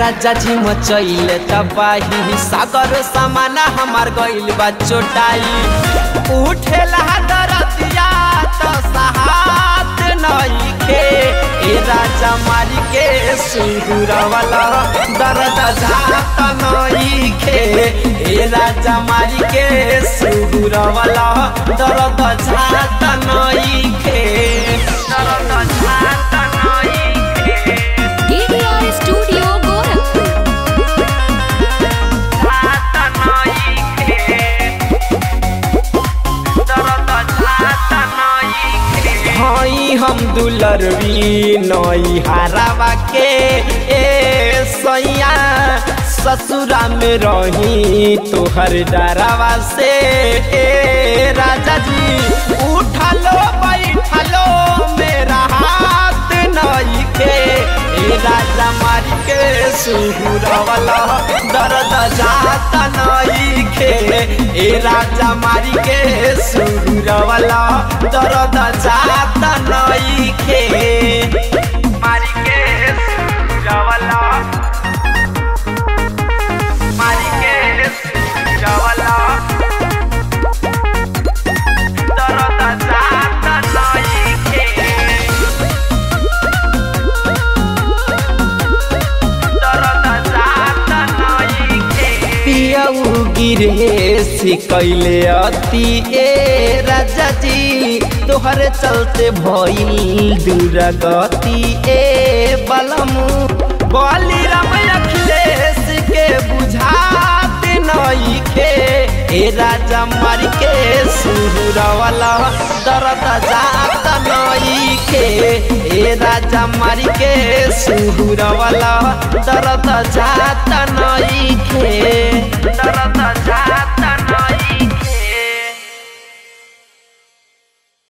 राजा जी मचैले तबाही सागर समाना हमार गइल बा चोटाई उठेला दरतिया तो सहात नइखे ए राजा मारी के सुहुरवला दर्द जात नइखे ए राजा मारी के सुहुरवला दर्द जात नइखे दर्द जात नइखे DDR Studio Gorakhpur. हई हम दुलरवी नई हरावा के ए सैया ससुरा में रही तोहर डरावा से ए राजा जी उठलो बैठलो मेरा हाथ नई के ए राजा मारी के सुहुरवला दर्द जात नई के ए राजा मारी के सुहुरवला दर्द जात नई के मारी के सुहुरवला मारी के सुहुरवला दर्द जात नई के पियऊ गिरे कैले अति ए राजा जी तोहरे चलते भइल दूर गति ए बलमु बली राम अखिलेश के बुझात नइखे ए राजा मार के सुहुरवला दर्द जात नइखे ए राजा मार के सुहुरवला दर्द जात नइखे दर्द जात